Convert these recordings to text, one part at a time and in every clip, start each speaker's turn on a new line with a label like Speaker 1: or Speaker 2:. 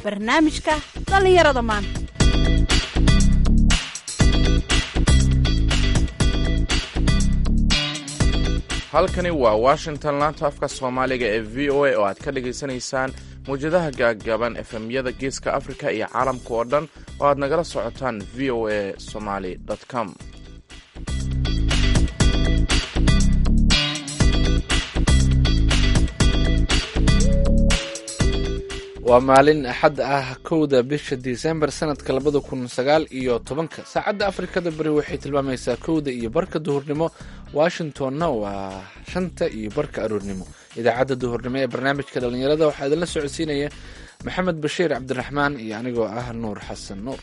Speaker 1: barnaamijka dhallinyarada maanta
Speaker 2: halkani waa washington laanta afka soomaaliga ee v o a oo aad ka dhagaysanaysaan mawjadaha gaagaaban efemyada geeska afrika iyo caalamka oo dhan oo aad nagala socotaan v o a somaly com
Speaker 3: waa maalin axad ah kowda bisha disembar sanadka labada kun sagaal iyo tobanka saacadda afrikada beri waxay tilmaamaysaa kowda iyo barka duhurnimo washingtonna waa shanta iyo barka aroornimo idaacadda duhurnimo ee barnaamijka dhallinyarada waxaa idinla socodsiinaya maxamed bashiir cabdiraxmaan iyo anigoo ah nuur xasan nuur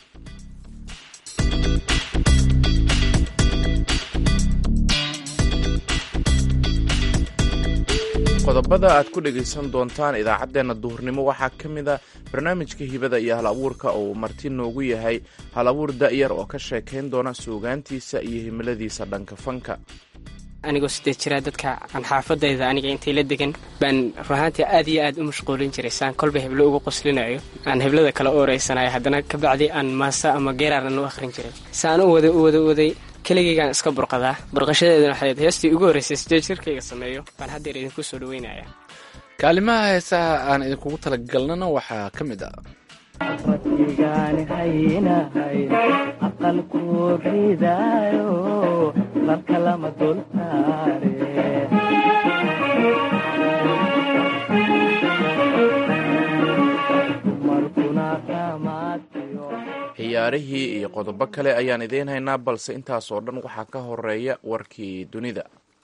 Speaker 2: qodobada aad ku dhegaysan doontaan idaacaddeenna duhurnimo waxaa ka mid a barnaamijka hibada iyo hal abuurka oo uu marti noogu yahay hal abuur da'yar oo ka sheekayn doona suugaantiisa iyo himiladiisa dhanka fanka
Speaker 4: anigoo sideed jiraa dadka aan xaafadayda aniga intay la degan baan ruhaantii aad iyo aad u mashquulin jiray saan kolba heblo ugu qoslinayo aan heblada kale u oreysanayo haddana kabacdi aan maasa ama geeraaran u akhrin jiray saan u waday u wada waday keligaygaan iska burqadaa burqashadeedana waxay heestii ugu horreysay sideed jirkayga sameeyo baan haddeer idinku soo dhaweynaya
Speaker 3: kaalimaha heesaha aan idinkugu talagalnana waxaa ka mid ah
Speaker 5: fadhigaan haynahay aqalku ridaayo marka lama dul saare dumarkuna dhamaadkiyo
Speaker 2: ciyaarihii iyo qodobo kale ayaan idiin haynaa balse intaas oo dhan waxaa ka horeeya warkii dunida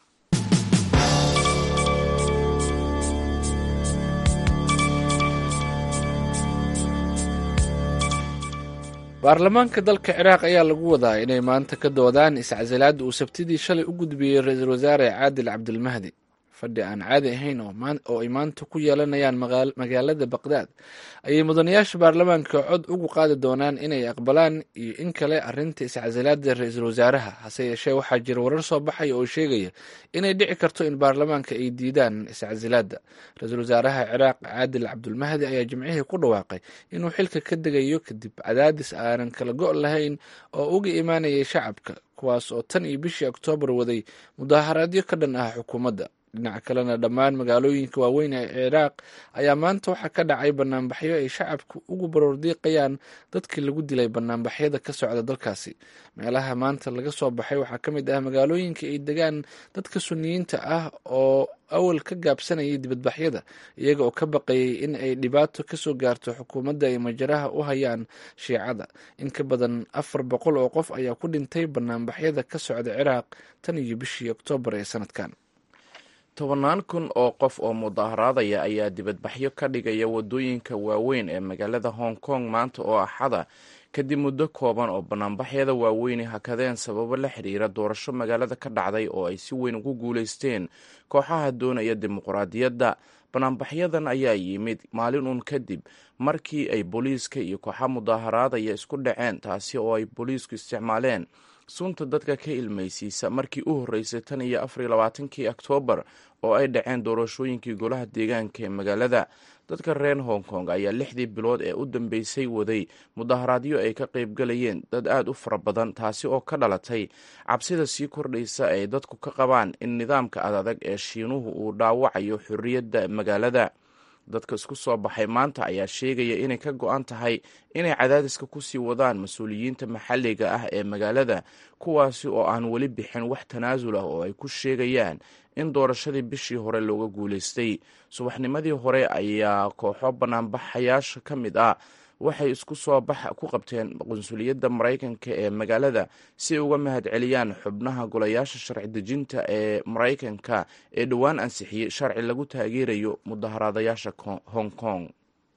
Speaker 3: baarlamaanka dalka ciraaq ayaa lagu wadaa inay maanta ka doodaan iscasilaadda uu sabtidii shalay u gudbiyey ra-iisul wasaare caadil cabdilmahdi fadhi aan caadi ahayn oo ay maanta ku yeelanayaan magaalada baqdaad ayay mudanayaasha baarlamaanka cod ugu qaadi doonaan inay aqbalaan iyo in kale arinta iscasilaada ra-iisul wasaaraha hase yeeshee waxaa jira warar soo baxaya oo sheegaya inay dhici karto in baarlamaanka ay diidaan iscasilaada ra-iisul wasaaraha ciraaq caadil cabdulmahdi ayaa jimcihii ku dhawaaqay inuu xilka ka degayo kadib cadaadis aanan kala go' lahayn oo uga imaanayay shacabka kuwaas oo tan iyo bishii oktoobar waday mudaharaadyo ka dhan ah xukuumadda dhinaca kalena dhammaan magaalooyinka waaweyn ee ciraaq ayaa maanta waxaa ka dhacay banaanbaxyo ay shacabku ugu baroordiiqayaan dadkii lagu dilay banaanbaxyada ka socda dalkaasi meelaha maanta laga soo baxay waxaa ka mid ah magaalooyinka ay degaan dadka suniyiinta ah oo awal ka gaabsanayay dibadbaxyada iyaga oo ka baqayay in ay dhibaato kasoo gaarto xukuumadda ay majaraha u hayaan shiicada in ka badan afar boqol oo qof ayaa ku dhintay banaanbaxyada ka socda ciraaq tan iyo bishii oktoobar ee sanadkan
Speaker 2: tobannaan kun oo qof oo mudaharaadaya ayaa dibadbaxyo ka dhigaya waddooyinka waaweyn ee magaalada hong kong maanta oo axada kadib muddo kooban oo banaanbaxyada waaweyni hakadeen sababo la xidhiira doorasho magaalada ka dhacday oo ay si weyn ugu guulaysteen kooxaha doonaya dimuqraadiyadda banaanbaxyadan ayaa yimid maalin uun kadib markii ay booliiska iyo kooxa mudaharaadaya isku dhaceen taasi oo ay booliisku isticmaaleen sunta dadka ka ilmaysiisa markii u horreysay tan iyo afariyo labaatankii oktoobar oo ay dhaceen doorashooyinkii golaha deegaanka ee magaalada dadka reer hong kong ayaa lixdii bilood ee u dambeysay waday mudaharaadyo ay ka qaybgalayeen dad aad u fara badan taasi oo ka dhalatay cabsida sii kordhaysa ay dadku ka qabaan in nidaamka adadag ee shiinuhu uu dhaawacayo xorriyadda magaalada dadka isku soo baxay maanta ayaa sheegaya inay ka go-an tahay inay cadaadiska kusii wadaan mas-uuliyiinta maxalliga ah ee magaalada kuwaasi oo aan weli bixin wax tanaasul ah oo ay ku sheegayaan in doorashadii bishii hore looga guulaystay subaxnimadii hore ayaa kooxo banaanbaxayaasha ka mid ah waxay isku soo bax ku qabteen qunsuliyadda maraykanka ee magaalada si ay uga mahad celiyaan xubnaha golayaasha sharci dejinta ee maraykanka ee dhowaan ansixiyey sharci lagu taageerayo mudaharaadayaasha hong kong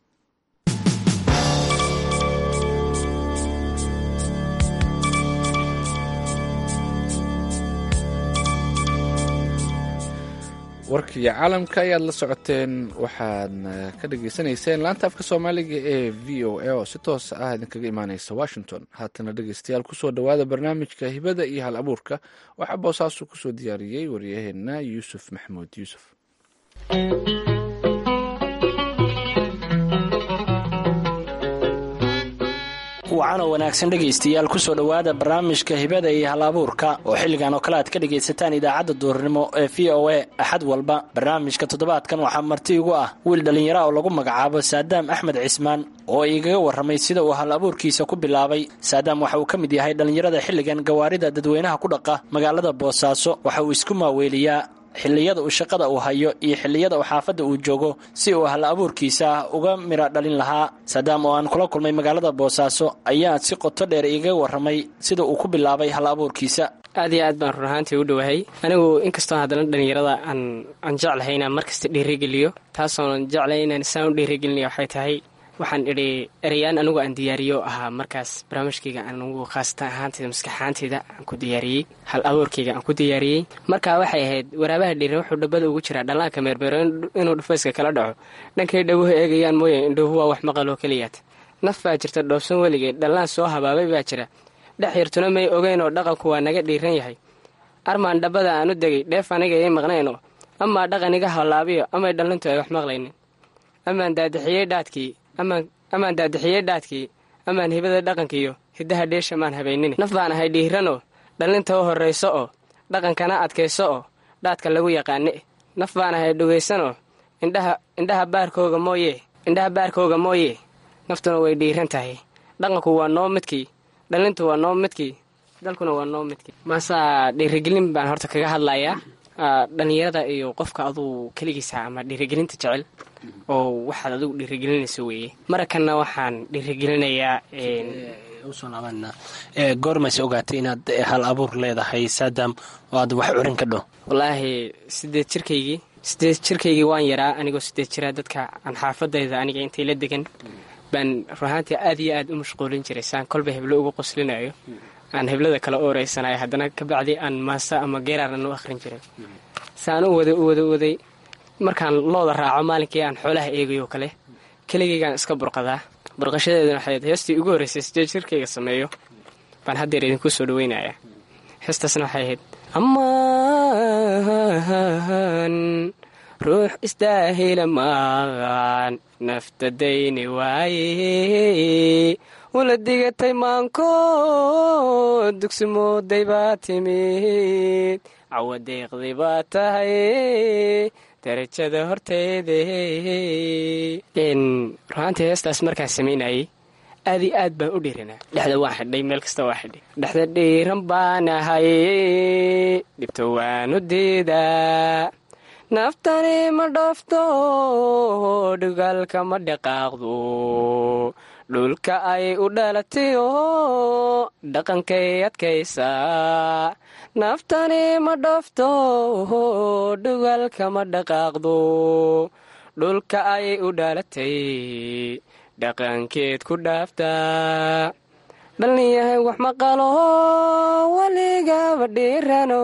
Speaker 3: warkii caalamka ayaad la socoteen waxaadna ka dhagaysanayseen laanta afka soomaaliga ee v o a oo si toos ah idinkaga imaaneysa washington haatana dhegeystayaal kusoo dhowaada barnaamijka hibada iyo hal abuurka waxaa boosaasu kusoo diyaariyey waryaheena yuusuf maxamuud yuusuf
Speaker 6: wacanoo wanaagsan dhegaystayaal kusoo dhowaada barnaamijka hibada iyo hal abuurka oo xilligan oo kale aad ka dhagaysataan idaacadda duurnimo ee v o a axad walba barnaamijka toddobaadkan waxaa marti igu ah wiil dhallinyara oo lagu magacaabo saadaam axmed cismaan oo igaga warramay sida uu hal abuurkiisa ku bilaabay saadaam waxa uu ka mid yahay dhallinyarada xilligan gawaarida dadweynaha ku dhaqa magaalada boosaaso waxa uu isku maaweeliyaa xilliyada uu shaqada uu hayo iyo xilliyada uu xaafadda uu joogo si uu hal abuurkiisa uga mira dhalin lahaa saadaam oo aan kula kulmay magaalada boosaaso ayaa si qoto dheer igaga warramay sida uu ku bilaabay hal abuurkiisa
Speaker 4: aad iyo aad baan run ahaantii u dhowahay anigu inkastoo haddana dhallinyarada aan aan jeclahay inaan markasta dhiirigeliyo taasoonan jeclay inaan isaan u dhiirigelinaya waxay tahay waxaan idhi ereyaan anigu aan diyaariyo ahaa markaas barnaamijkayga anigu khaasatan ahaanteyda maskax ahaanteyda aan ku diyaariyey hal abuurkayga aan ku diyaariyey markaa waxay ahayd waraabaha dhiiran wuxuu dhabada ugu jiraa dhallaanka meermeero inuu dhufayska kala dhaco dhankay dhawuhu eegayaan mooye indhuhu waa wax maqaloo keliyaad naf baa jirta dhoobsan weligee dhallaan soo habaabay baa jira dhex yartuna may ogeyn oo dhaqanku waa naga dhiiran yahay armaan dhabbada aan u degay dheef aniga ii maqnayn oo amaa dhaqan iga halaabiyo amay dhallintu ay wax maqlaynin amaan daadixiyey dhaadkii amaan daadixiyey dhaadkii amaan hibada dhaqankiiyo hiddaha dheesha maan habaynin naf baan ahay dhiiranoo dhallinta u horrayso oo dhaqankana adkayso oo dhaadka lagu yaqaane naf baan ahay dhogaysanoo indhaha indhaha baarkooga mooye indhaha baarkooga mooye naftuna way dhiiran tahay dhaqanku waa noo midkii dhallintu waa noo midkii dalkuna waa noo midkii maasaa dhiirigelin baan horta kaga hadlayaa dhallinyarada iyo qofka aduu keligiisa ama dhiirigelinta jecel oo waxaad adigu dhiirigelinayso weeye marakanna waxaan dhiirigelinayaa
Speaker 6: usoo laabanna goormayse ogaatay inaad hal abuur leedahay saadaam oo aad wax curin ka dho
Speaker 4: wallaahi sideed jirkaygii sideed jirkaygii waan yaraa anigoo sideed jiraa dadka aan xaafadayda aniga intay la degan baan ruhaantii aad iyo aad u mashquulin jiray saan kolba heblo ugu qoslinayo aan heblada kala ooreysanayo haddana kabacdi aan maasa ama geeraaran u akhrin jiray saan u waday u wada waday markaan looda raaco maalinkii aan xoolaha eegayo kale keligaygaan iska burqadaa burqashadeeduna waxay heestii ugu horreysay sideed jirkayga sameeyo baan haddeer idinku soo dhaweynayaa heestaasna waxay ahayd amaan ruux istaahila maan nafta dayni waaye wala digatay maanko dugsi mooday baa timid cawa deeqday baa tahay darajada horteede ruhaantii heestaas markaan samaynayay aad iyo aad baan u dhiiranaa dhexda waan xidhay meel kasta waa xidhay dhexda dhiiran baan ahay dhibto waanu diidaa naftani ma dhoofto dhugaalka ma dhaqaaqdo dhulka ay u dhalatayo dhaqankay adkaysaa naftani ma dhoofto dhugaalka ma dhaqaaqdo dhulka ay u dhalatay dhaqankeed ku dhaaftaa dhallinyahay wax maqalo weligaba dhiirano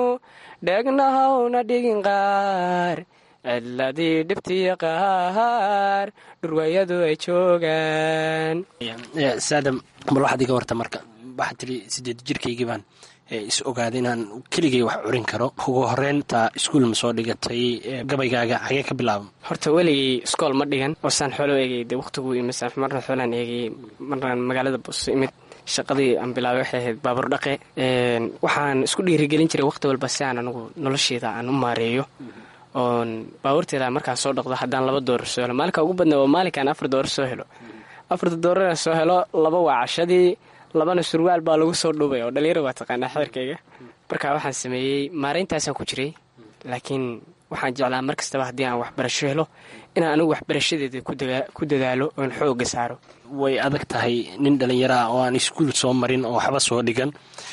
Speaker 4: dheegnahowna dhigin qaar cidladii dhibtiya qaar dhurwaayadu ay joogaan
Speaker 6: saadam bal waxaad iga warta marka waxaad tiri sideed jirkaygii baan is ogaaday inaan keligay wax curin karo ugu horeynta iskuul ma soo dhigatay gabaygaaga xagee ka bilaaba
Speaker 4: horta weligay iskool ma dhigan oosaan xoolo eegay de wakhtigu imid marna xoolaan eegay marnaan magaalada booso imid shaqadii aan bilaabay waxay ahayd baabur dhaqe waxaan isku dhiirigelin jiray wakhti walba si aan anigu nolosheeda aan u maareeyo oon baabuurteeda markaan soo dhaqdo haddaan laba doorar soo helo maalinka ugu badna waa maalinkaan afar doorar soo helo afarta dooraraan soo helo laba waa cashadii labana surwaal baa lagu soo dhuubay oo dhalinyaro waa taqaanaa xeerkayga marka waxaan sameeyey maarayntaasaan ku jiray laakiin waxaan jeclaa mar kastaba haddii aan waxbarasho helo inaan anigu waxbarashadeeda ku dadaalo oon xoogga saaro
Speaker 6: way adag tahay nin dhallinyaro ah oo aan iskuul soo marin oo waxba soo dhigan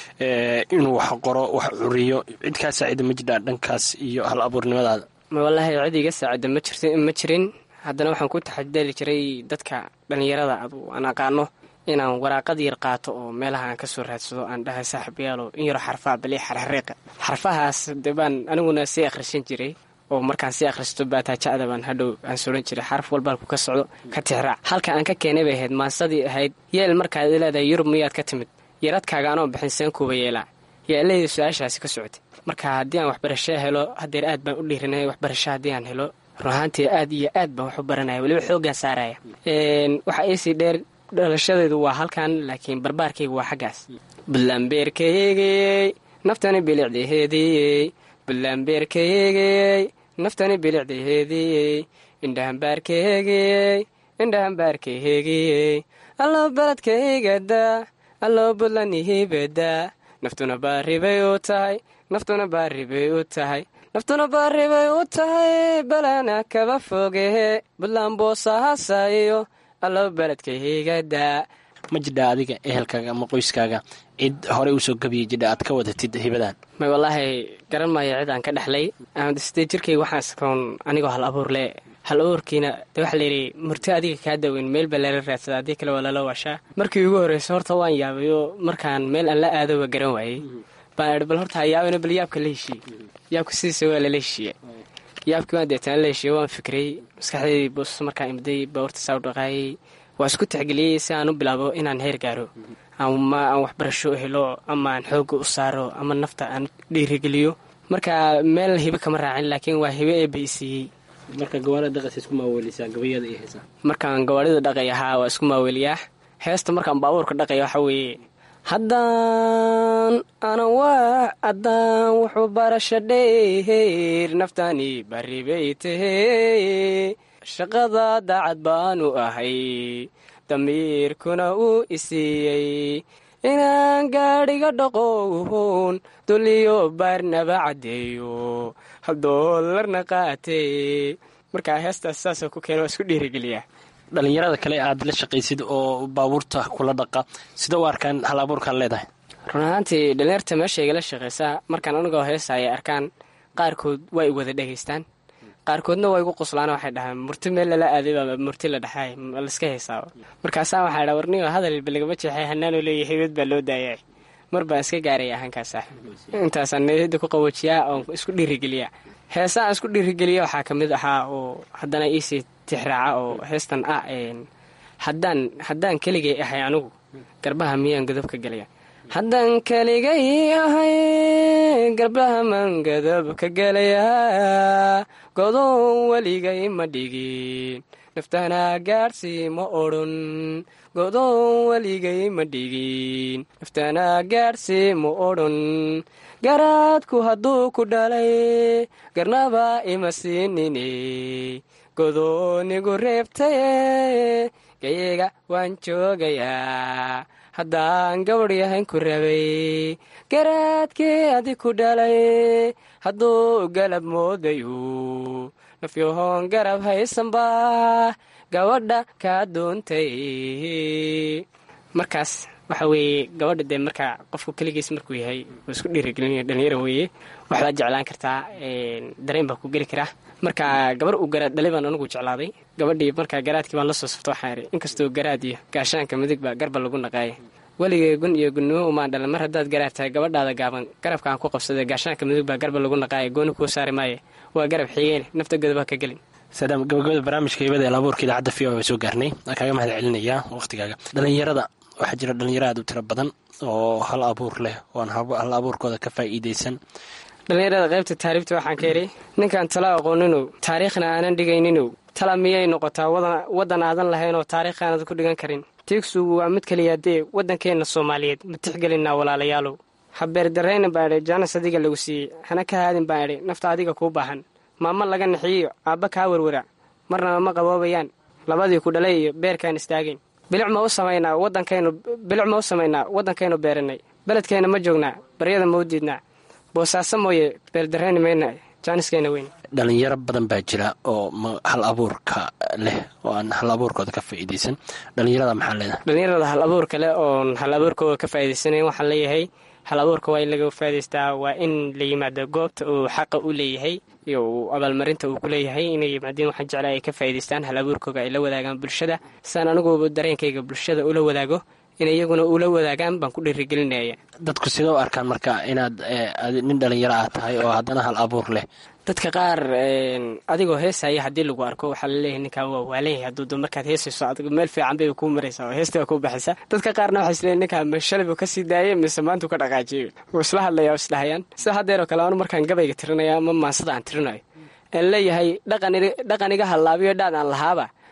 Speaker 6: inuu wax qoro wax curiyo cid kaa saacida ma jirdhaa dhankaas iyo hal abuurnimadaada
Speaker 4: wallaahi cid iga saacida ma jirin haddana waxaan ku taxadali jiray dadka dhallinyarada adu aan aqaano inaan waraaqad yar qaato oo meelaha aan kasoo raadsado aan dhahay saaxiibayaalo in yaroo xarfaa bali xarxariiqa xarfahaas de baan aniguna sii akhrisan jiray oo markaan sii akhristo baataajacda baan hadhow aan soran jiray xaraf walbaalku ka socdo ka tixraac halka aan ka keenay bay ahayd maansadii ahayd yeel markaad leedahay yurub miyaad ka timid yaradkaaga anoo bixin seen kuuba yeelaa yeeladii su-aashaasi ka socotay marka haddii aan waxbarasho helo hadeer aad baan u dhiirinay waxbarasho haddii aan helo runahaantii aad iyo aad baan wax u baranaya weliba xooggaan saaraya waxaa iisii dheer dhalashadeedu waa halkan laakiin barbaarkaygu waa xaggaas buntlandbeerkaygey naftani bilicdaheediyey buntlandbeerkaygey naftani bilicdaheediyey indhahambaarkaygey indhahambaarkaygiyey allo baladkaygada allo buntlandihibada naftuna baaribay u tahay naftuna baaribay u tahay naftuna baaribay u tahay balana kaba fogehe buntland boosahaasayo allo baladkaygada
Speaker 6: ma jidha adiga ehelkaaga ama qoyskaaga cid horey usoo gabiyay jidha aad ka wadatid hibadan
Speaker 4: may wallaahi garan maayo cid aan ka dhexlay sidee jirkayga waxaan iskoon anigoo hal abuur le hal abuurkiina de waxaa layidhi murti adiga kaa daweyn meel baa lala raadsada haddii kale waa lala waashaa markii ugu horreysa horta waan yaabayo markaan meel aan la aado waa garan waayey baan idhi bal horta ha yaabana bal yaabka la heshiiye yaabka sidiisa waa lala heshiiye yaabkii waan deetaan la heshiiye waan fikray maskaxdeydii bus markaan imday baawarta saa u dhaqaayay waa isku tixgeliyey si aan u bilaabo inaan heer gaaro ama aan waxbarasho helo ama aan xoogga u saaro ama nafta aan dhiirigeliyo marka meel hibe kama raacin laakiin waa hibe ee baysiiyey
Speaker 6: marka gawaarida dhaqas isku maawelisaa gabayada iyo heesaa
Speaker 4: markaan gawaarida dhaqay ahaa waa isku maaweliyaa heesta markaan baabuurka dhaqaya waxaa weeye haddaan anan waa haddaan wuxuu barasha dheer naftani baribay tahey shaqada daacad baanu ahay damiirkuna uu isiiyey inaan gaadhiga dhaqown duliyo baarnaba caddeeyo hal doolarna qaatee markaa heestaas saasoo ku keena waa isku dhiirigeliyaa
Speaker 6: dhalinyarada kale aad la shaqaysid oo baabuurta kula dhaqa sida u arkaan hal abuurkaan leedahay
Speaker 4: run ahaantii dhalinyarta meesha igala shaqaysaa markaan anigoo heesa ay arkaan qaarkood waa i wada dhegaystaan qaarkoodna waa igu qoslaan waxay dhahaan murti meel lala aaday baa murti la dhaxay laiska heesaaba markaasaa waxaa dha warnigo hadal balagama jeexay hanaanoo leeya haybad baa loo daayay mar baan iska gaaraya ahaankaasa intaasaan niyada ku qawajiyaa oon isku dhiirigeliyaa heesaan isku dhiirigeliya waxaa ka mid ahaa oo haddana iisii tixraaca oo heestan ah haddaan haddaan keligay ahay anigu garbaha miyaan godob ka gelaya haddaan keligay ahay garbaha maan godob ka gelayaa godoon weligay ma dhigin naftana gaadhsii ma odhan godoon weligay ma dhigin naftana gaadhsii ma odhan garaadku hadduu ku dhalay garnaba ima siinine godoonigu reebtaye gayaga waan joogayaa haddaan gabadh yahayn ku rabay garaadkii adi ku dhalay hadduu galab moodayo nafyahoon garab haysanba gabadha kaa doontay markaas waxa weeye gabadha dee markaa qofku keligiis markuu yahay oo isku dhiirigelinaya dhalinyara weeye waxbaad jeclaan kartaa dareen baa ku geli karaa marka gabar uu garaad dhalay baan anigu jeclaaday gabadhii markaa garaadkii baan la soo safto waxaan idhi inkastoo garaad iyo gaashaanka midig baa garba lagu naqaaya weligay gun iyo gunnimo umaan dhalan mar haddaad garaad tahay gabadhaada gaaban garabka aan ku qabsaday gaashaanka midig baa garba lagu naqaaya gooni kuu saari maaye waa garab xigeene nafta godobaa ka gelin
Speaker 6: saadaam gabagabada barnaamijka hibada ee laabuurka idaacadda v o a soo gaarnay waan kaaga mahad celinayaa waqhtigaaga dhalinyarada waxaa jira dhalinyaro aad u tiro badan oo hal abuur leh oon hal abuurkooda ka faa'iidaysan
Speaker 4: dhalinyarada qaybta taariibta waxaan ka idhi ninkaan tala aqooninow taariikhna aanan dhigayninow tala miyay noqotaa waddan aadan lahayn oo taariikh aanad ku dhigan karin tiigsugu waa mid keliya dee waddankeenna soomaaliyeed ma tixgelinaa walaalayaalow habeerdarrayna baan idhi jaanas adiga lagu siiyey hana ka haadin baan idhi nafta adiga kuu baahan maamo laga naxiyiyo aabba kaa werwara marnaba ma qaboobayaan labadii ku dhalay iyo beerkaan istaagayn bilic ma u samaynaa wadankaynu bilic ma u samaynaa waddankaynu beeranay beledkeenna ma joognaa baryada ma u diidnaa boosaaso mooye beeldarrayni mayna jaaniskeenna weyn
Speaker 6: dhalinyaro badan baa jira oo hal abuurka leh oo aan hal abuurkooda ka faa'iidaysan dhalinyarada maxaa leedahay
Speaker 4: dhalinyarada hal abuurka leh oon hal abuurkooda ka faa'iidaysanayn waxaan leeyahay hal abuurka waa in laga faa'idaystaa waa in la yimaado goobta uu xaqa u leeyahay iyo uu abaalmarinta uu ku leeyahay inay yimaadeen waxaan jeclaa ay ka faa'idaystaan hal abuurkooga ay la wadaagaan bulshada sidaan aniguba dareenkayga bulshada ula wadaago inay iyaguna ula wadaagaan baan ku dhiirigelinaya
Speaker 6: dadku sidoo arkaan marka inaad nin dhalinyaro ah tahay oo haddana hal abuur leh
Speaker 4: dadka qaar adigoo heesaya haddii lagu arko waxaa laleeyahay ninkaa waa waalanyahay hadduu markaad heesayso adigu meel fiican bay kuu maraysaa oo heesta waa kuu baxaysa dadka qaarna waxay isleeyihin ninkaa ma shalay buu kasii daayay mise maantuu ka dhaqaajiyey wuu isla hadlayaa oo isdhahayaan sida haddeeroo kale anu markaan gabayga tirinaya ama maansada aan tirinayo aan leeyahay dhaqan iga hallaabiyo dhaad aan lahaaba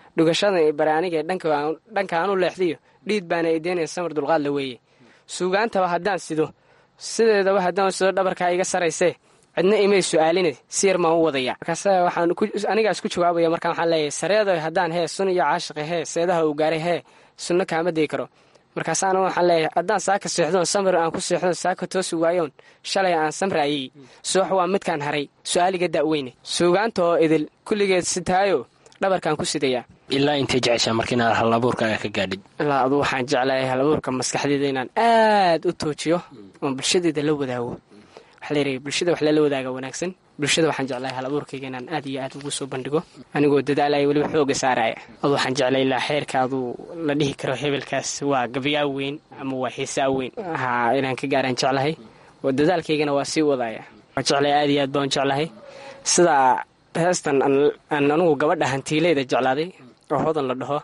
Speaker 4: dhugashadan i bare aniga dhanka aan u leexdiyo dhiid baana ideynaya samar dulqaad la weeye suugaantaba haddaan sido sideedaba haddaan sido dhabarkaa iga saraysee cidna imay su-aaline si yar maan u wadaya markaas waxaan anigaas ku jawaabaya markaan waxaan leeyahay sareedo haddaan hee sun iyo caashiqi hee seedaha uu gaaray hee sunno kaama degi karo markaasaana waxaan leeyahay haddaan saaka seexdoon samir aan ku seexdoon saaka toosi waayoon shalay aan samraayey subax waa midkaan haray su-aaliga da'weyne suugaanta oo idil kulligeed sitaayo dhabarkaan ku sidayaa
Speaker 6: ilaa intay jeceshaa marka inaad hal abuurkaaga ka gaadhid
Speaker 4: ilaa adu waxaan jeclahay hal abuurka maskaxdeeda inaan aad u toojiyo oon bulshadeeda la wadaago waxaa layidhi bulshada wax lala wadaaga wanaagsan bulshada waxaan jeclahay hal abuurkayga inaan aad iyo aad ugu soo bandhigo anigoo dadaalaya weliba xooga saaraya adu waxaan jeclay ilaa xeerka aduu la dhihi karo hebelkaas waa gabyaa weyn ama waa xiisaa weyn ha inaan ka gaaraan jeclahay oo dadaalkaygana waa sii wadaya waa jeclay aad iyo aad baan jeclahay sidaa heestan aan anugu gabadha hantiileyda jeclaaday oo hodan la dhaho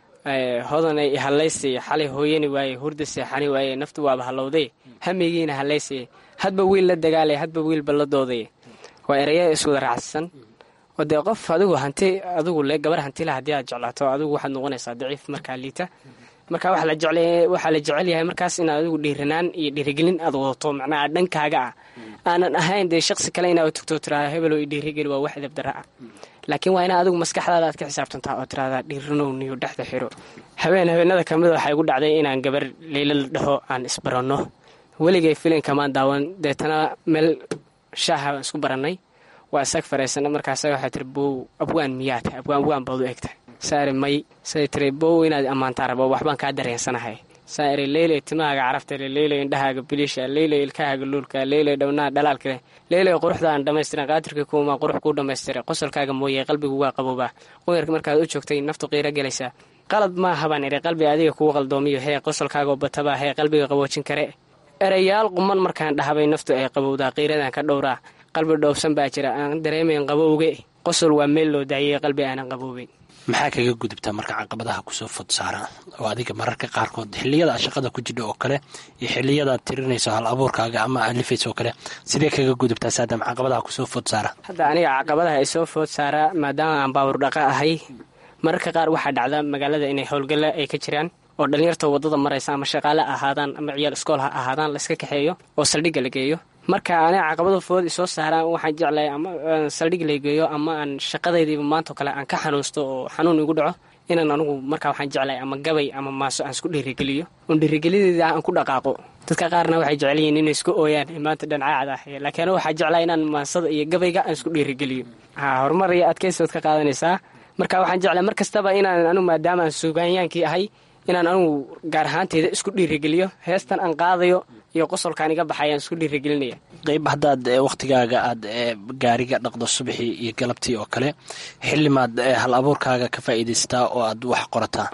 Speaker 4: hodanay hallaysay xalay hooyani waaye hurda seexani waaye naftu waaba hallowday hameygiina hallaysay hadba wiil la dagaalay hadba wiilba la dooday waa eraya iswada raacsan oo dee qof adigu hanti adigu le gabar hantila haddii aad jeclaato adigu waxaad noqonaysaa daciif markaa liita marka waxaa la jecel yahay markaas inaad adigu dhiiranaan iyo dhiirigelin aad wadato macnaha dhankaaga ah aanan ahayn dee shaqsi kale inaad tugto tiraada hebelo i dhiirigeli waa wax edabdara ah laakiin waa inaa adigu maskaxdaada aad ka xisaabtantaa oo tiraada dhiiranow niyo dhexda xiro habeen habeenada kamid waxaa igu dhacday inaan gabar leyla la dhaho aan isbaranno weligay filinkamaan daawan deetana meel shaaha baan isku barannay waa isag faraysana markaas waxay tiri bow abwaan miyaa tahay abwaan abwaan baad u egtahay saari may say tiri bow inaad ammaantaa rabo waxbaan kaa dareensanahay saa iri leyley timahaaga carabtale leyley indhahaaga biliisha leyley ilkahaaga luulka leyley dhownaha dhalaalkale leyley quruxda aan dhammaystiran qaadirka kuuma qurux kuu dhammaystiray qosolkaaga mooye qalbigu waa qaboobaa qoyarka markaad u joogtay naftu qiiro gelaysaa qalad maaha baan idhi qalbi adiga kugu qaldoomiyo hee qosolkaagoo batabaa hee qalbiga qaboojin kare erayaal quman markaan dhahabay naftu ay qabowdaa qiiradan ka dhowraa qalbi dhowbsan baa jira aan dareemayn qabowge qosol waa meel loo daayay qalbi aanan qaboobeyn
Speaker 6: maxaa kaga gudubtaa marka caqabadaha kusoo fod saara oo adiga mararka qaarkood xiliyada shaqada ku jidha oo kale iyo xiliyadaad tirinayso hal abuurkaaga ama alifayso oo kale sidee kaga gudubtaa saadam caqabadaha kusoo food saara
Speaker 4: hadda aniga caqabadaha ay soo food saara maadaama aan baawur dhaqa ahay mararka qaar waxaa dhacda magaalada inay howlgalla ay ka jiraan oo dhallinyarta waddada maraysa ama shaqaale ahaadaan ama ciyaal iskool ha ahaadaan layska kaxeeyo oo saldhigga la geeyo marka aniga caqabada food isoo saaraan waxaan jeclahay ama saldhig la geeyo ama aan shaqadaydiiba maantao kale aan ka xanuusto oo xanuun igu dhaco inaan anugu markaa waxaan jeclahay ama gabay ama maaso aan isku dhiirigeliyo oon dhiirigeliyadeeda aan ku dhaqaaqo dadka qaarna waxay jecel yihiin inay isku ooyaan maanta dhancaacda ah laakiin anigu waxaa jeclahay inaan maansada iyo gabayga aan isku dhiirigeliyo ha horumar iyo adkaysood ka qaadanaysaa marka waxaan jeclahay mar kastaba inaan anigu maadaama aan suugaanyaankii ahay inaan anugu gaar ahaanteyda isku dhiirigelyo heestan aan qaadayo iyo qosolkaan iga baxayaan isku dhiirigelinaya
Speaker 6: qayb haddaad wakhtigaaga aad gaariga dhaqdo subaxii iyo galabtii oo kale xillimaad hal abuurkaaga ka faa'iidaystaa oo aad wax qorataa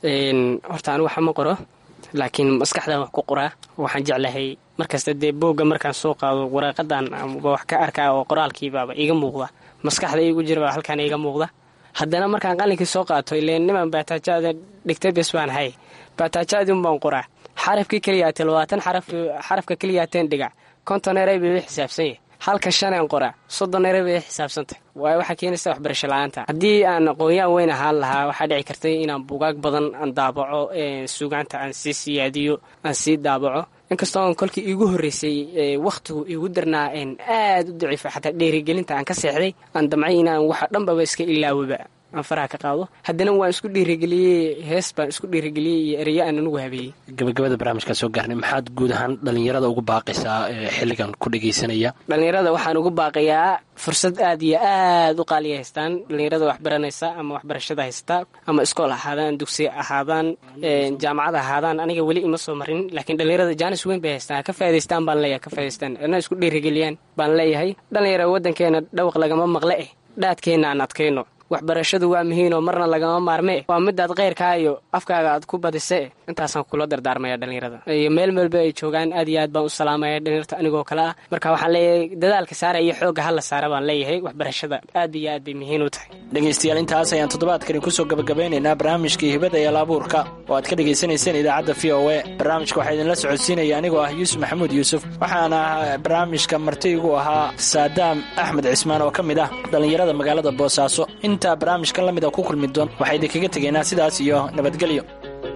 Speaker 4: horta anigu waxa ma qoro laakiin maskaxdan wax ku qoraa waxaan jeclahay markasta dee boogga markaan soo qaado waraaqadan amba wax ka arkaa oo qoraalkiibaaba iiga muuqda maskaxda iigu jiraba halkaan iiga muuqda haddana markaan qalinkii soo qaato ileen niman baataajaada dhigtay bes baan hay baataajaadin baan qoraa xarafkii keliyaate labaatan xarafka keliyaateen dhigac konton eray bay xisaabsan yahay halka shaneen qoraa soddon eray bay xisaabsantay waayo waxaa keenaysa waxbarasho la-aanta haddii aan aqoon-yaan weyn ahaan lahaa waxaa dhici kartay inaan bugaag badan aan daabaco suugaanta aan sii siyaadiyo aan sii daabaco inkastoo kolkii iigu horreysay wakhtigu iigu darnaa aad u daciifa xataa dheerigelinta aan ka seexday aan damcay inaan waxa dhanbaba iska ilaawaba aan faraha ka qaado haddana waan isku dhiirigeliyey hees baan isku dhiirigeliyey iyo ereyo aan anugu habeeyey
Speaker 6: gabagabada barnaamijkaa soo gaarnay maxaad guud ahaan dhallinyarada ugu baaqaysaa xilligan ku dhagaysanaya
Speaker 4: dhallinyarada waxaan ugu baaqayaa fursad aad iyo aad u qaaliya haystaan dhallinyarada waxbaranaysa ama waxbarashada haysta ama iskool ahaadaan dugsi ahaadaan jaamacad ahaadaan aniga weli ima soo marin laakiin dhallinyarada jaanis weyn bay haystaan ka faa'idaystaan baan leeyahay ka faa'idaystaan ana isku dhiirigeliyaan baan leeyahay dhallinyara waddankeena dhawaq lagama maqle eh dhaadkeenna aan adkayno waxbarashadu waa muhiinoo marna lagama maarmee waa midaad keyrkaa iyo afkaaga aad ku badise intaasaan kula dardaarmaya dhallinyarada iyo meel meelba ay joogaan aad iyo aad baan u salaamaya dhallinyarta anigoo kale ah marka waxaan leeyahay dadaalka saara iyo xoogga hala saara baan leeyahay waxbarashada aad iyo aad bay muhiin u tahay
Speaker 6: dhegaystayaal intaas ayaan toddobaadkani kusoo gabagabeynaynaa barnaamijkii hibada iyo laabuurka oo aad ka dhegaysanayseen idaacadda v o e barnaamijka waxaa idinla socodsiinaya anigoo ah yuusuf maxamuud yuusuf waxaana barnaamijka marti igu ahaa saadaam axmed cismaan oo ka mid ah dhallinyarada magaalada boosaaso intaa barnaamijkan lamid a ku kulmi doon waxaa idinkaga tegaynaa sidaas iyo nabadgelyo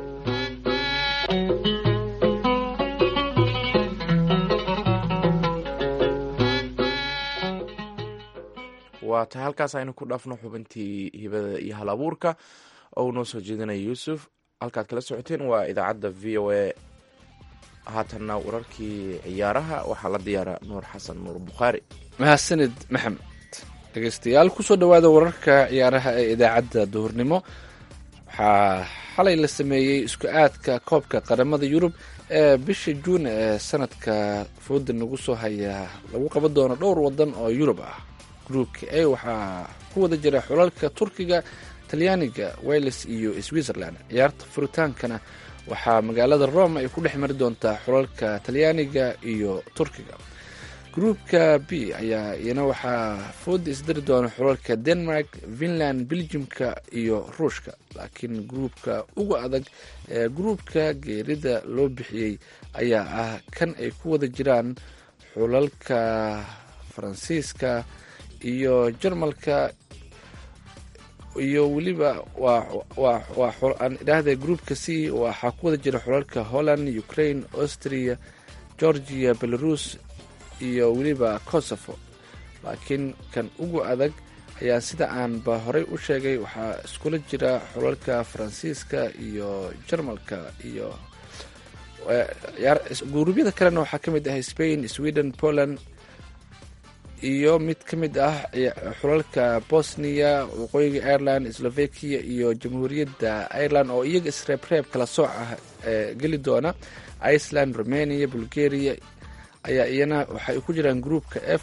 Speaker 2: waa tahay halkaas aynu ku dhaafno xubintii hibada iyo hal abuurka oo uu noo soo jeedinaya yuusuf halkaad kala socoteen waa idaacadda v o a haatanna wararkii ciyaaraha waxaa la diyaara nuur xasan nuur bukhaari
Speaker 3: mahadsanid maxamed dhegeystayaal kusoo dhowaada wararka ciyaaraha ee idaacadda duhurnimo waxaa xalay la sameeyey isku aadka koobka qaramada yurub ee bisha juun ee sanadka fooda nagu soo haya lagu qaban doono dhowr wadan oo yurub ah gruupka a waxaa ku wada jira xulalka turkiga talyaaniga wales iyo switzerland ciyaarta furitaankana waxaa magaalada rome ay ku dhex mari doontaa xulalka talyaaniga iyo turkiga gruupka b ayaa iyana waxaa fooda isdari doona xulalka denmark finland belgiumka iyo ruushka laakiin gruupka ugu adag ee gruupka geerida loo bixiyey ayaa ah kan ay ku wada jiraan xulalka faransiiska iyo jarmalka iyo weliba waan idhaahda groupka c waxaa ku wada jira xulalka holland ukraine austria georgia belarus iyo weliba kosovo laakiin kan ugu adag ayaa sida aanba horey u sheegay waxaa iskula jira xulalka faransiiska iyo jarmalka iyo guruubyada kalena waxaa ka mid ah spain sweden poland iyo mid ka mid ah xulalka bosnia waqooyiga ireland slovakia iyo jamhuuriyadda ireland oo iyaga isreebreeb kala sooc ah geli doona iceland romania bulgaria ayaa iyana waxay ku jiraan groupka f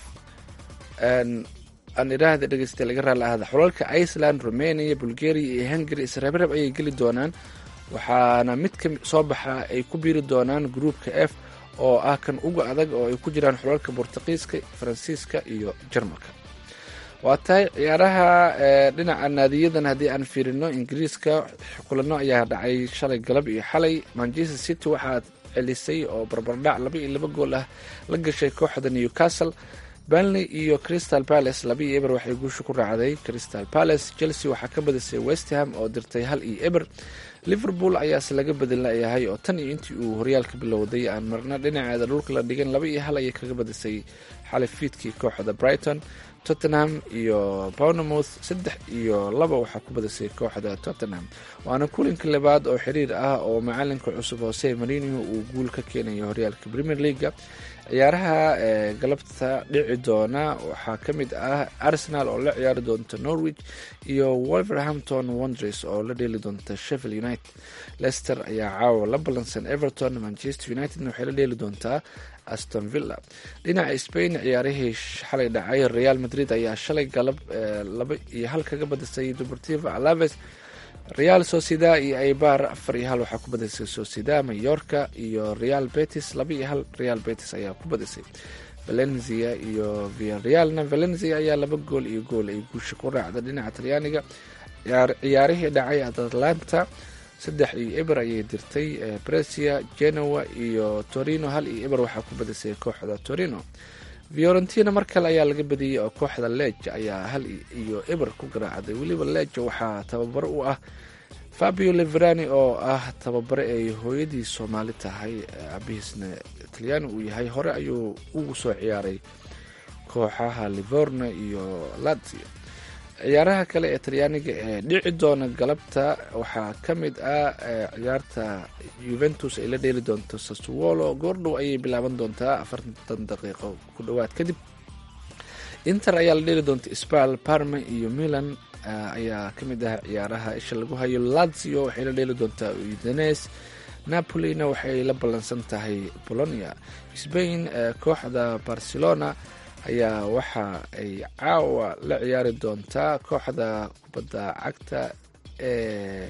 Speaker 3: aan idhaahda dhegeysta laga raali ahda xulalka iceland romania bulgaria iyo hungary isreebreeb ayay geli doonaan waxaana mid ka soo baxa ay ku biiri doonaan groupka f oo ah kan uga adag oo ay ku jiraan xulalka bortuqiiska faransiiska iyo jarmalka waa tahay ciyaaraha dhinaca naadiyadan haddii aan fiirino ingiriiska kulano ayaa dhacay shalay galab iyo xalay manchester city waxaa celisay oo barbardhac laba iyo laba gool ah la gashay kooxda newcastle banley iyo crystal palace laba iyo eber waxay guusha ku raacday crystal palace chelsea waxaa ka badisay westham oo dirtay hal iyo eber liverpool ayaase laga bedelnayahay oo tan iyo intii uu horyaalka bilowday aan marna dhinaceeda dhulka la dhigan laba iyo hal ayay kaga badisay xalay fiidkii kooxda brighton tottenham iyo bournemouth saddex iyo laba waxaa ku badisay kooxda tottenham waana kulinka labaad oo xiriir ah oo macalinka cusub hose marino uu guul ka keenayo horyaalka premier leaga ciyaaraha ee galabta dhici doona waxaa ka mid ah arsenal oo la ciyaari doonta norwich iyo wolverhampton wondres oo la dheeli doonta sheffield united leicester ayaa caawa la ballansan everton manchester unitedna waxay la dheeli doontaa aston villa dhinaca spain ciyaarihii xalay dhacay real madrid ayaa shalay galab laba iyo hal kaga badisay deportivo alaves real socieda iyo aibar afar iyo hal waxaa ku badisay socieda mayorka iyo real betis laba iyo hal real betis ayaa ku badisay valencia iyo viarealna valencia ayaa laba gool iyo gool ay guusha ku raacda dhinaca talyaaniga ciyaarihii dhacay atlanta saddex iyo eber ayay dirtay bresia genoa iyo torino hal iyo eber waxaa ku badisay kooxda torino fiorentina mar kale ayaa laga badiyey oo kooxda leja ayaa hal iyo eber ku garaacday weliba leja waxaa tababaro u ah fabio leverani oo ah tababare ay hooyadii soomaali tahay abihiisna talyaani uu yahay hore ayuu ugu soo ciyaaray kooxaha livorno iyo lazio ciyaaraha kale ee talyaaniga ee dhici doona galabta waxaa ka mid ah ciyaarta juventus ay la dheeli doonto sassuolo goordhow ayay bilaaban doontaa afartan daqiiqo ku dhowaad kadib inter ayaa la dheeli doonta sbal parma iyo milan ayaa ka mid ah ciyaaraha isha lagu hayo lazio waxay la dheeli doontaa udenes napolina waxay la ballansan tahay bolonia spain kooxda barcelona ayaa waxa ay caawa la ciyaari doontaa kooxda kubadda cagta ee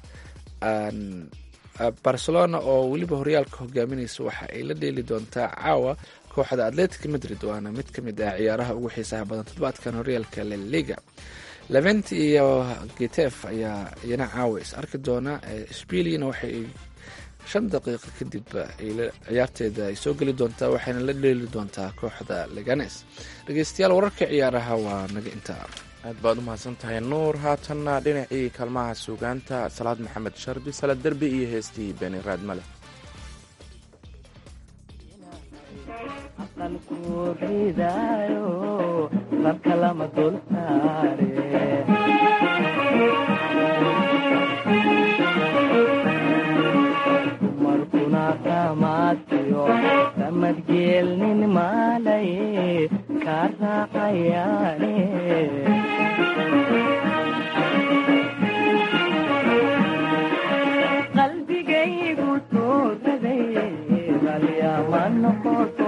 Speaker 3: barcelona oo weliba horyaalka hogaaminaysa waxa ay la dheeli doontaa caawa kooxda atletic madrid waana mid ka mid ah ciyaaraha ugu xiisaha badan toddobaadkan horyaalka laliga levent iyo getef ayaa iyana caawa is arki doona sbiliana waxay shan daqiiqo kadib ciyaarteeda ay soo geli doontaa waxayna la dheeli doontaa kooxda leganes dhegeystayaal wararka ciyaaraha waa naga intaa
Speaker 2: aad baad u mahadsan tahay nuur haatanna dhinacii kaalmaha suugaanta salaad maxamed shardi salad derbi iyo heestii beni raadmale
Speaker 5: aqalku ridaayo marka lama dul saare dumarkuna ramaadkiyo samadgeelnin maalay ka raacayaane qalbigaygu tuuraday balyama noqoto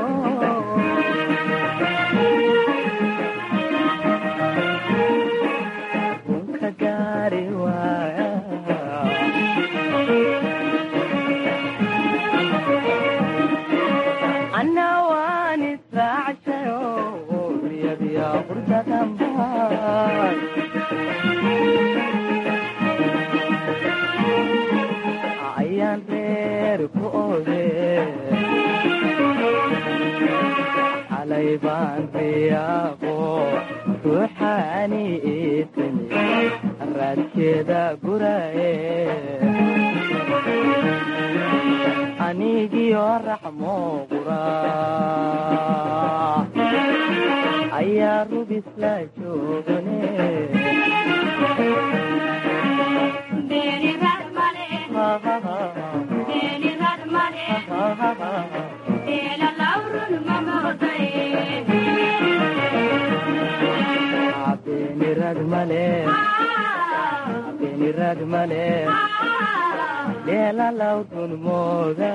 Speaker 5: runka gaari waaya anna waan israacshayo riyadiya qurdadanbaa ayaan reer ku ode xalay baan riyaaqo ruuxaani itimi raadkeeda guraye anigiyo raxmo qura ayaa rubis la joogane benirad male benirad male dheelalaw dunmooda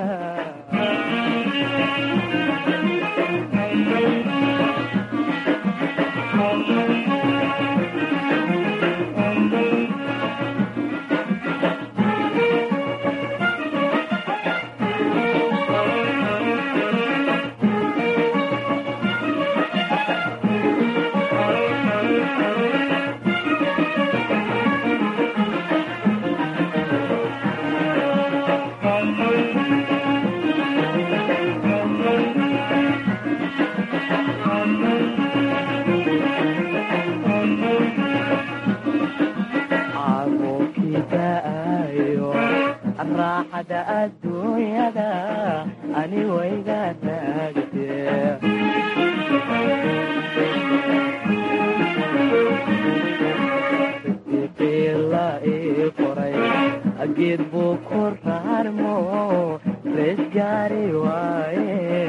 Speaker 5: caruurkidaayo raaxada adduunyada ani wayga taagte siqiila ii qoray geed buu ku raarmo rees gaari waaye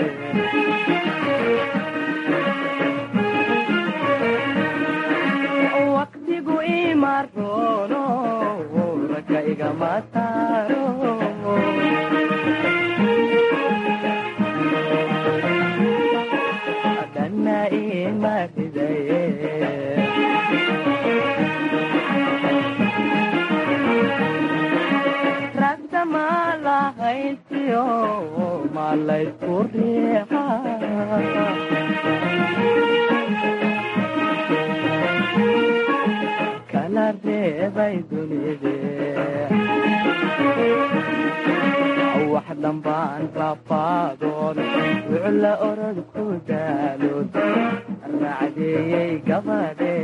Speaker 5: waqtigu imaroono ragga igama saaro dhanna ima ridaye ragta ma lahaysiyo ma laysku riixa kala reebay dunide wax dhambaan rafaadoon wucla orod ku daalood raacdeeyey gabadhe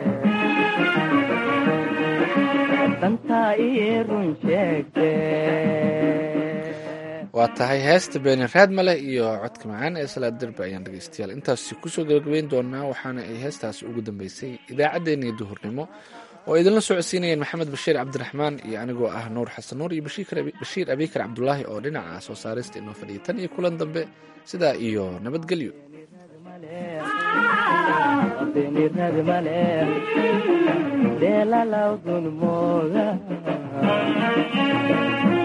Speaker 5: dantaa ii run sheegte
Speaker 3: waa tahay heesta beeni raadmale iyo codka macaan ee salaad derbe ayaan dhegeystayaal intaasi kusoo gabagabeyn doonaa waxaana ay heestaasi ugu dambeysay idaacaddeenii duhurnimo oo idinla socodsiinayeen maxamed bashiir cabdiraxmaan iyo anigoo ah nuur xasan nuur iyo bashiir abikar cabdulaahi oo dhinaca soo saarista inoo fadhiyay tan iyo kulan dambe sidaa iyo nabadgelyo
Speaker 5: benirad male dheelalaw dunmooda